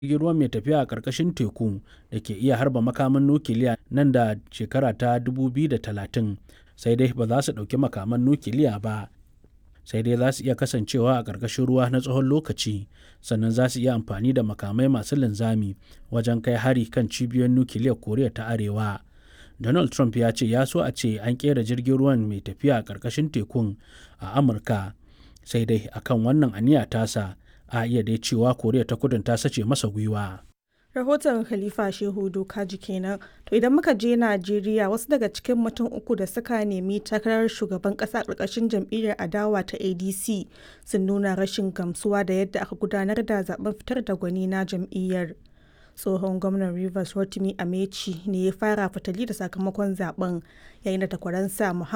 jirgin ruwa mai tafiya a ƙarƙashin teku da ke iya harba makaman nukiliya nan da shekara ta 2030 sai dai ba za su ɗauki makaman nukiliya ba sai dai za su iya kasancewa a ƙarƙashin ruwa na tsawon lokaci sannan za su iya amfani da makamai masu linzami wajen kai hari kan cibiyoyin nukiliyar koriya ta arewa donald trump ya ce ya so a ce an kera jirgin ruwan mai tafiya a ƙarƙashin tekun a amurka sai dai akan wannan aniya tasa a iya dai cewa koriya ta kudin ta sace masa gwiwa rahoton khalifa shehu dokaji kenan to idan muka je najeriya wasu daga cikin mutum uku da suka nemi takarar shugaban kasa karkashin jam'iyyar adawa ta adc sun nuna rashin gamsuwa da yadda aka gudanar da zaben fitar da gwani na jam'iyyar tsohon gwamnan rivers rotimi amechi ne ya fara fitali da sakamakon zaben yayin da takwaransa